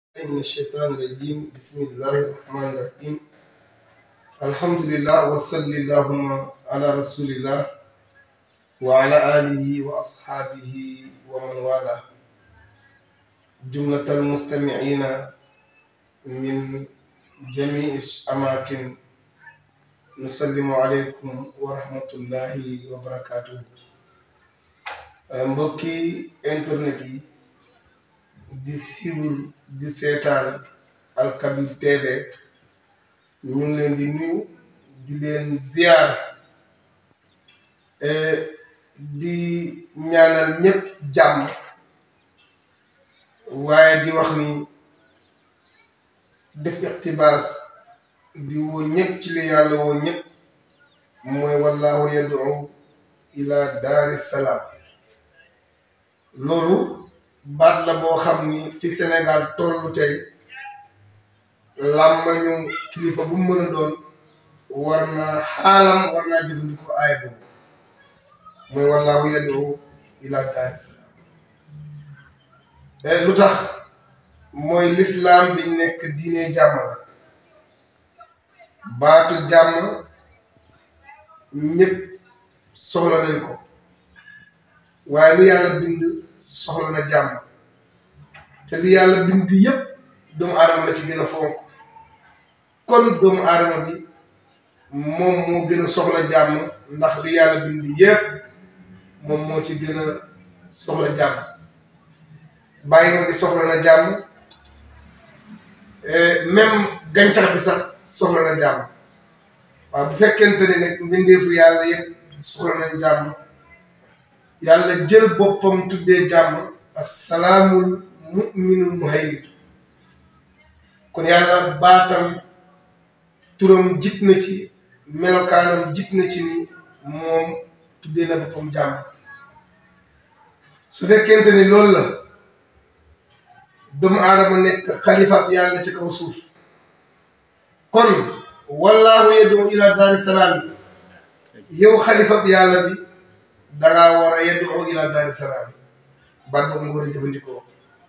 من الشيطان الرجيم بسم الله الرحمن الرحيم الحمد لله وصلى اللهم على رسول الله وعلى آله وأصحابه ومن والاه جملة المستمعين من جميع الأماكن نسلم عليكم ورحمة الله وبركاته mbokki internet yi di siiwul di seetaan Al Kabir TV ñu ngi leen di nuyu di leen ziar di ñaanal ñëpp jàmm waaye di wax ni def iqtibaas di woo ñëpp ci li yàlla woo ñëpp mooy wallahu yad'u ila daari salaam loolu baat la boo xam ni fi Sénégal tollu tey làmmañu kilifa bu mu mën a doon war naa xaalam war naa jëfandikoo aay boobu mooy wallaahu yad'u ila daari salaam lu tax mooy lislaam bi nekk diine jàmm la baatu jàmm ñëpp soxla nañ ko waaye lu yàlla bind soxla na jàmm te li yàlla bind yépp doomu aadama la ci gën a fonk kon doomu aadama bi moom moo gën a soxla jàmm ndax li yàlla bind yépp moom moo ci gën a soxla jàmm bàyyi ma bi soxla na jàmm même gàncax bi sax soxla na jàmm waaw bu fekkente ne nag mbindeefu yàlla yépp soxla nañ jàmm yàlla jël boppam tuddee jàmm assalaamul muminul muhaymin kon yàlla baatam turam jik na ci melokaanam jik na ci ni moom tuddee na boppam jàmm su fekkente ni loolu la doomu aadama nekk xalifaab yàlla ci kaw suuf kon wallaahu yad'u ila daari salaam yow xalifaab yàlla bi dangaa war a yad'u ila daari salaam baat boobu nga war a jëfandikoo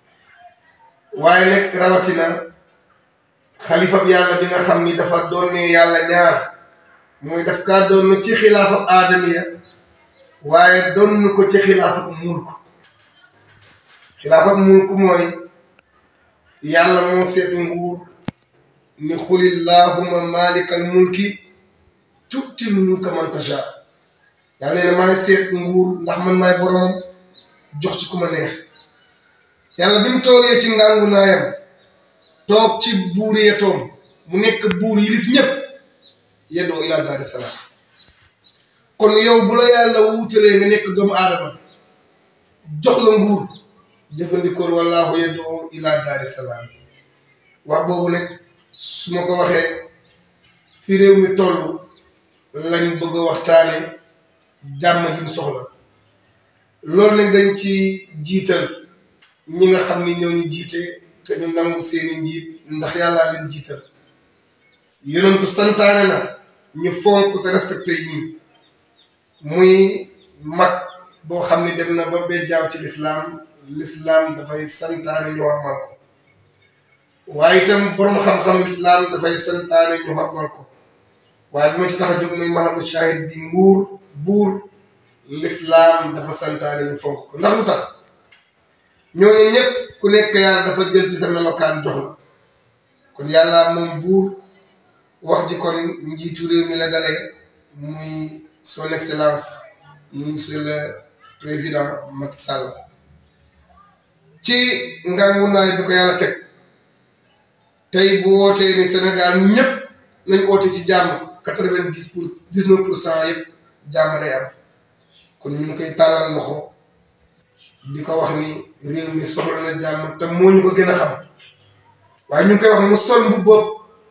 waaye nag rawatina xalifa bi yàlla bi nga xam ni dafa doon ne yàlla ñaar mooy daf kaa doon ci xilaafab aadamiya waaye doon ko ci xilaafab mulk xilaafab mulk mooy yàlla moo seet nguur ni xulillahuma malikal mulki tuutil mulka man tasha yàlla nee na maay seet nguur ndax man maay boromam jox ci ku ma neex yàlla bi mu toogee ci ngàngu naayam toog ci buur yetoom mu nekk buur yilif ñépp yeddoo ila daari salaam kon yow bu la yàlla wuutalee nga nekk doomu aadama jox la nguur jëfandikool wallaahu yeddoo ila daari salaam wax boobu nag su ma ko waxee fi réew mi toll lañ bëgg a waxtaane jàmm ji mu soxla loolu nag dañ ci jiital ñi nga xam ni ñoo ñu jiite te ñu nangu seeni njiit ndax yàllaa leen jiital yonentu santaane na ñu fonk te respecté yi muy mag boo xam ni dem na ba bejjaaw ci lislaam lislaam dafay santaane ñu xormal ko waaye itam boroom xam-xam lislaam dafay santaane ñu xormal ko waaye bi ma ci tax a jóg muy mahalu shahid bi nguur buur lislaam dafa santaane ñu fonk ko ndax lu tax ñooñu ñëpp ku nekk yàlla dafa jël ci sa melokaan jox la kon yàlla moom buur wax ji kon njiitu réew mi la dalee muy son excellence monsieur le président Macky Sall ci ngangu naay bi ko yàlla teg tey bu wootee ni Sénégal ñëpp nañ oote ci jàmm quatre-vingt-dix pour dix-neuf pour cent yëpp jàmm day am kon ñu ngi koy tàllal loxo di ko wax ni réew mi soxla na jàmm te moo ñu ko gën a xam waaye ñu ngi koy wax mu sol bu bopp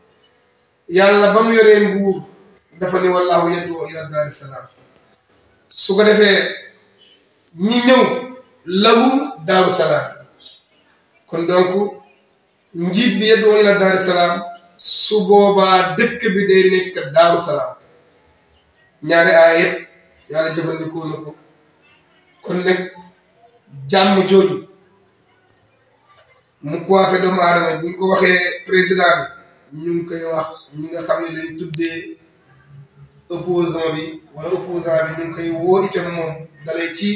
yàlla ba mu yoree nguur dafa ni wallaahu yad'u ila daari salaam su ko defee ñi ñëw lahum daaru salaam kon donc njiit bi yad'u ila daari salaam su boobaa dëkk bi day nekk daaru salaam ñaari aaya yëpp yàlla jëfandikoo na ko kon nag jàmm jooju mu coiffé doomu aadama buñ ko waxee président bi ñu ngi koy wax ñi nga xam ne dañ tuddee opposant bi wala opposant bi ñu ngi koy woo itam moom dalay ci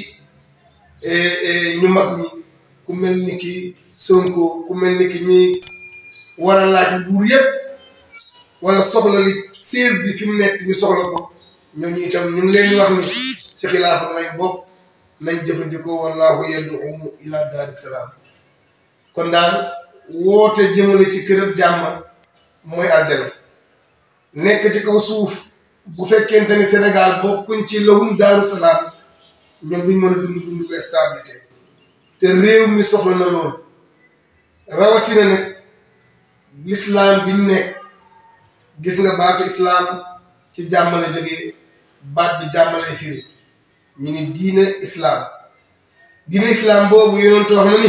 ñu mag ñi ku mel ni ki Sonko ku mel ni ki ñi war a laaj nguur yépp wala soxla li siège bi fi mu nekk ñu soxla ko ñooñu itam ñu ngi leen di wax ni ci xilaafa lañ bokk nañ jëfandikoo wallahu yad'u ila daari salaam kon daal woote jëmale ci kërëb jàmm mooy aljana nekk ci kaw suuf bu fekkente ni Sénégal bokkuñ ci lahum daaru salaam ñoom duñ mën a dund dund bu stabilité te réew mi soxla na lool rawatina nag lislaam bi ñu nekk gis nga baatu islaam ci jàmm la jógee baat bi jàmm lay firi ñu ni diine islaam diine islaam boobu yonent wax na ni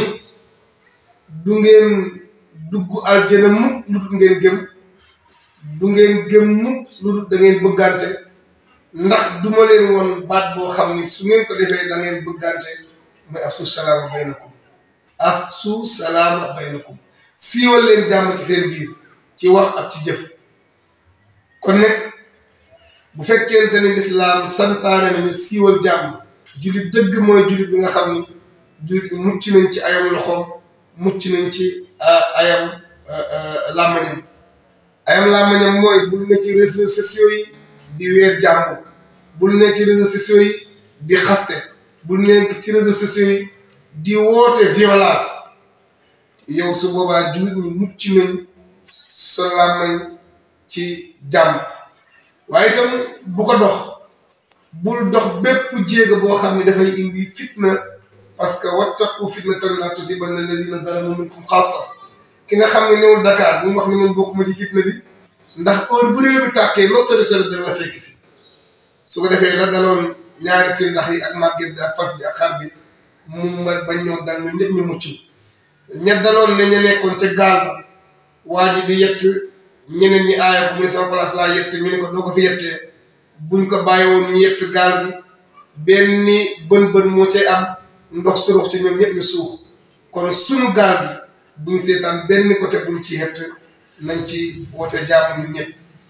du ngeen dugg aljana mukk lu dul ngeen gëm du ngeen gëm mukk lu dul da ngeen bëggante ndax duma leen woon baat boo xam ni su ngeen ko defee da ngeen bëggante mooy afsu salaama baynakum afsu salaama baynakum siiwal leen jàmm ci seen biir ci wax ak ci jëf kon nag bu fekkente ni lislaam santaane nañu siiwal jàmm jullit dëgg mooy jullit bi nga xam ni jullit bi mucc nañ ci ayam loxoom mucc nañ ci ayam làmmañam ayam làmmañam mooy bul ne ci réseaux sociaux yi di weer jàmm bul ne ci réseaux sociaux yi di xaste bul ne ci réseaux sociaux yi di woote violence yow su boobaa jullit ñi mucc nañ sa làmmañ ci jàmm waaye itam bu ko dox bul dox bépp jéego boo xam ne dafay indi fitna parce que wattaqu fitnatan laa tusiibanna allaziina zalamu minkum xaassa ki nga xam ne newul Dakar bu mu wax ne man bokkuma ci fitna bi ndax heure bu réew bi tàkkee loo sori sori dana la fekk si su ko defee la daloon ñaari si ndax yi ak màgget bi ak fas bi ak xar bi mu ma bañ ñoo dal ñu ñëpp ñu mucc ña daloon ne ñu nekkoon ca gaal ba waa ji di yett ñeneen ñi aaya ko mu ne sama place laa yett ñu ne ko doo ko fi yettee buñ ko bàyyi woon ñu yett gaal gi benn bën bën moo cay am ndox surux ci ñoom ñëpp ñu suux kon sunu gaal gi buñ seetaan benn côté buñ ci yett nañ ci woote jàmm ñun ñëpp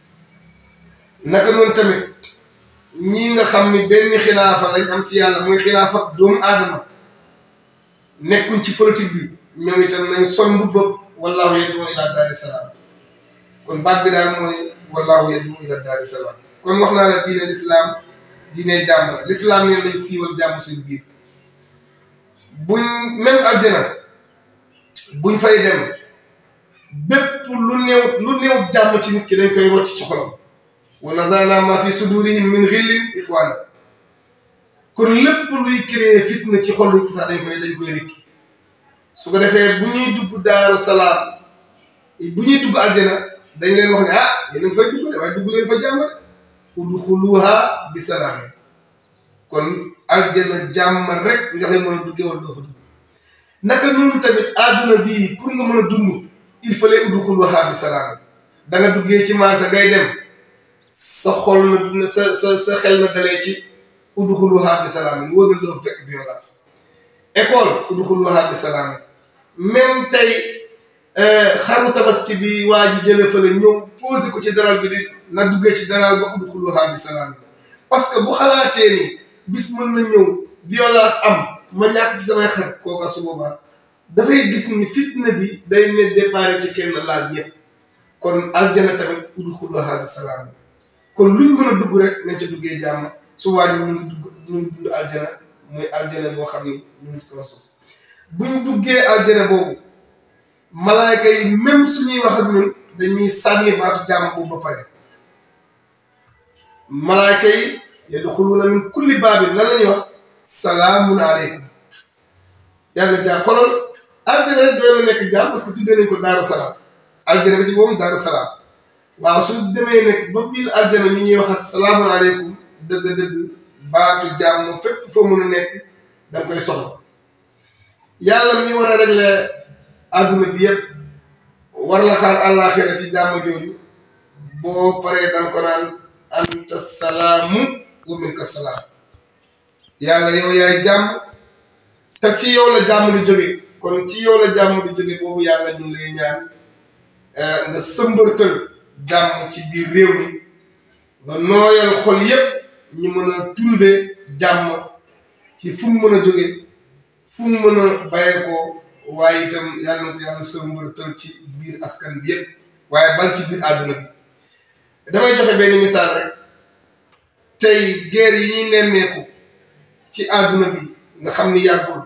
naka noonu tamit ñii nga xam ni benn xilaafa lañ am ci yàlla muy xilaafa doomu aadama nekkuñ ci politique bi ñoom itam nañ son mbubbam wallahu yad'u ila daari salaam kon baat bi daal mooy wallahu yad'u ila daari salaam kon wax naa la diine lislaam diine jàmm la lislaam neen lañ siiwal jàmm suñu biir buñ même aljana buñ fay dem bépp lu néew lu néew jàmm ci nit ki dañ koy rocc ci xolam wa nazana ma fi sudurihim min xillin ixwaana kon lépp luy créer fitna ci xol ki sax dañ koy dañ koy rikki su ko defee bu ñuy dugg daaru salaam bu ñuy dugg aljana dañ leen wax ne ah yéen a ngi fay dugg de waaye dugg leen fa jàmm de udxuluha bi salaamin kon aljana jàmm rek nga fay mën a duggee wala doo fa dugg naka noonu tamit àdduna bii pour nga mën a dund il fallait udxuluha bi salaamin da nga duggee ci marché ngay dem sa xol na sa sa sa xel na dalee ci udxuluha bi salaamin wóor na doo fekk violence école udxuluha bi salaamin même tey xaru tabaski bi waa ji jële fële ñëw posé ko ci daral bi di na duggee ci daral ba udxuluha bi salaamin parce que bu xalaatee ni bis mën na ñëw violence am ma ñàkk ci samay xar kooka su boobaa dafay gis ni fitna bi day ne départ ci kenn laal ñëpp kon aljana tamit udxuluha bi salaamin kon luñ mën a dugg rek nañ ca duggee jàmm su waa ñu ngi dugg ñu ngi dund aljana mooy aljana boo xam ni ñu ngi ci kaw suuf buñ duggee aljana boobu malaayka yi même suñuy wax ak ñun dañuy sànni baatu jàmm boobu ba pare malaayka yi yadxuluuna min kulli baabin lan la ñuy wax salaamun aleykum yàlla jaam xolol aljana rek doy na nekk jaam parce que tuddee nañ ko daaru salaam aljana ba ci boobu daaru salaam waaw su demee nag ba biir aljana ñu ñuy waxat salaamun aleykum dëgg-dëgg baatu jàmm fépp foo mën a nekk danga koy soxla yàlla mi war a régler àdduna bi yëpp war la xaar àllaaxira ci jàmm jooju boo paree danga ko naan anta salaamu wa minka salaam yàlla yow yaay jàmm te ci yow la jàmm lu jóge kon ci yow la jàmm di jóge boobu yàlla ñu ngi lay ñaan nga sëmbartal jàmm ci biir réew mi nga nooyal xol yépp ñu mën a trouver jàmm ci fu mu mën a jóge fu mu mën a bàyyeekoo waaye itam yàlla na ko yàlla sëmbartal ci biir askan bi yépp waaye bal ci biir àdduna bi damay joxe benn misaal rek tey guerre yi ñuy nemmeeku ci àdduna bi nga xam ni yàggul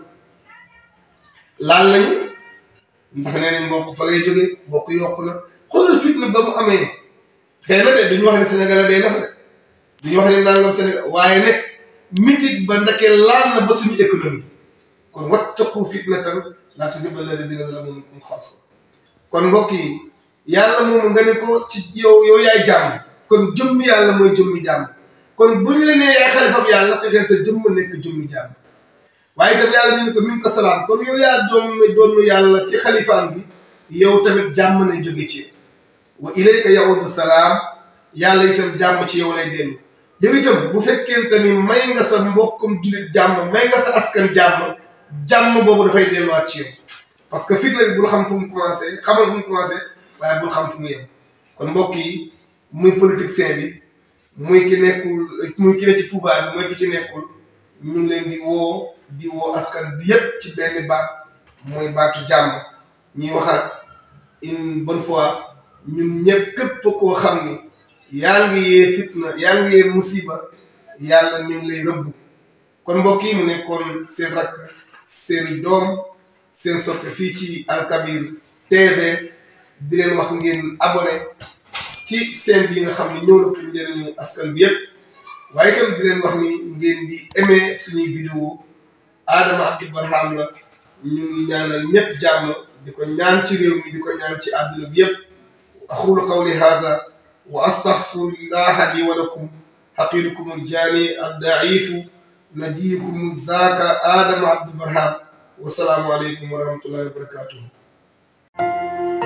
laal nañu ndax nee nañ mbokk fa lay jóge mbokk yokku na xoolal fitna ba mu amee xëy na de duñu wax ne Sénégal day nafa de duñu wax ne nangam Sénégal waaye ne mitit ba ndakee laal na ba suñu économie kon wattaqu fitnatan laa tusiibanna llaziina zalamu minkum xaassa kon mbokk yi yàlla moom nga ne ko ci yow yow yaay jàmm kon jëmmi yàlla mooy jëmmi jàmm kon bu ñu la nee yaay xalifam yàlla fexeel sa jëmm nekk jëmmi jàmm waaye itam yàlla ñu ne ko min ko salaam kon yow yaa doon doon yàlla ci xalifaam bi yow tamit jàmm na jóge ci wa ilayka yaudu salaam yàlla itam jàmm ci yow lay dellu yow itam bu fekkente ni may nga sa mbokkum jullit jàmm may nga sa askan jàmm jàmm boobu dafay delluwaat ci yow parce que fitna bi bul xam fu mu commencé xamal fu mu commencé waaye bul xam fu mu yem kon mbokk yi muy politicien bi muy ki nekkul muy ki ne ci pouvoir bi muy ki ci nekkul ñu ngi leen di woo di woo askan bi yépp ci benn baat mooy baatu jàmm ñuy waxaat une bonne fois ñun ñëpp képp koo xam ni yaa ngi yee fitna yaa ngi yee musiba yàlla mi ngi lay rëbb kon mbokk yi mu nekkoon seen rakk seen doom seen soppe fii ci Alkabir TV di leen wax ngeen abonné ci seen bi nga xam ne ñëw na pour njëriñu askan bi yépp waaye itam di leen wax ni ngeen di aimé suñuy vidéo Adama Abdou Barham la ñu ngi ñaanal ñëpp jàmm di ko ñaan ci réew mi di ko ñaan ci àdduna bi yépp aqulu qawli haza wa astaghfirullaha li wa lakum haqirukum aljani addaifu najiikum zaaka Adama Abdou Barham wasalaamu aleykum wa rahmatullahi wa barakatuhu